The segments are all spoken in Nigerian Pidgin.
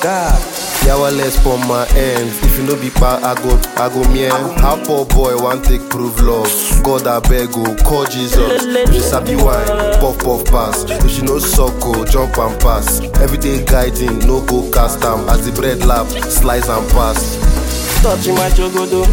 God. Yawales for my ends. If you no be pa, I go, I go mien. How poor boy want take prove love. God I beg oh, call Jesus. If you sabi wine, puff puff pass. If you no suck oh, jump and pass. Everyday guiding, no go cast am. As the bread lap, slice and pass. touching my jogodo.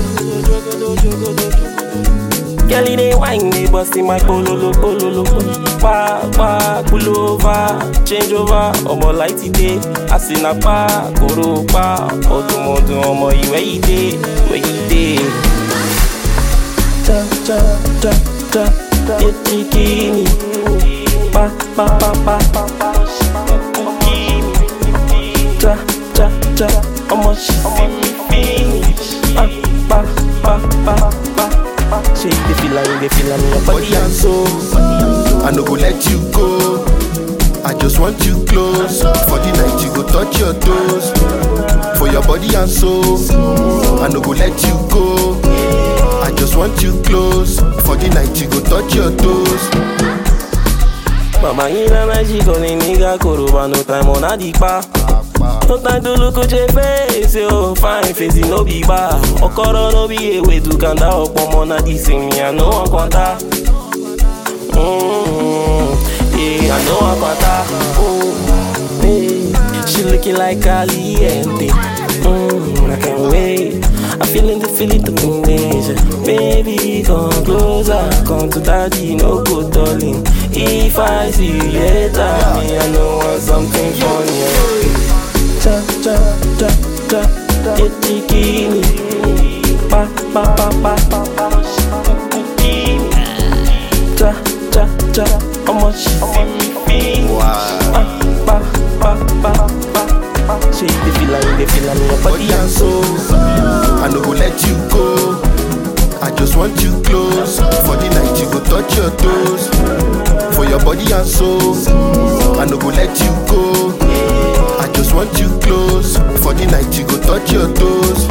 Girl, it ain't wine, they busting my pololo, pololo. Pa, pa, pull over, change over. Ọmọ light day, asina pa, koro pa. Ọdún ọdún ọmọ ìwé yìí dé, ìwé yìí dé. Cha, cha, cha, cha, etí kìíní. Pa, pa, pa, pa, pa, pa. Cha, cha, cha, ọmọ ṣì fi mi finish. Pa, pa, pa, pa, pa. Ṣé you dey feel am, you dey feel am in your body and soul? I no go let you go. I just want you close. For the night, you go touch your toes. For your body and soul. I no go let you go. I just want you close. For the night, you go touch your toes. Mama yín lẹ́mẹ̀ ṣì kò ní nígà kòròbà no time ọ̀nà dìpa. No time to look at your face, yo. Fine face, it no be bad. Okoro no be a way to kanda ọ̀pọ̀ ọmọ náà di sinmi, I no wan contact. Mm, yeah, I know I'm contact. Oh, yeah. She looking like caliente. Mm, I can't wait. I'm feeling the feeling to finish. Baby, come closer, come to daddy, no go darling. If I see you later, me I know want something funny. Cha cha cha cha, eti kini, pa pa pa pa pa pa. Cha cha cha, ọmọ ṣì fi mi finish. Pa pa pa pa pa pa. Ṣé you dey feel am, you dey feel am in your body and soul? I no go let you go. I just want you close. For the night, you go touch your toes. For your body and soul. I no go let you go. I just want you close. For the night, you go touch your toes.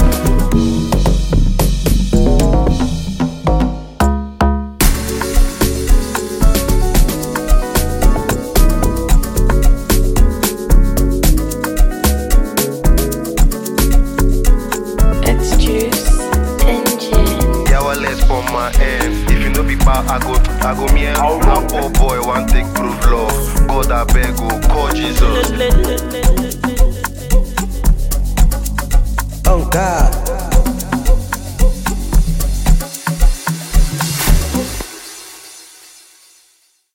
It's juice and gin. Yawales for my ends. If you no be pa, I go, I go mien. How poor boy want take prove love. God I beg oh, call Jesus. Oh God.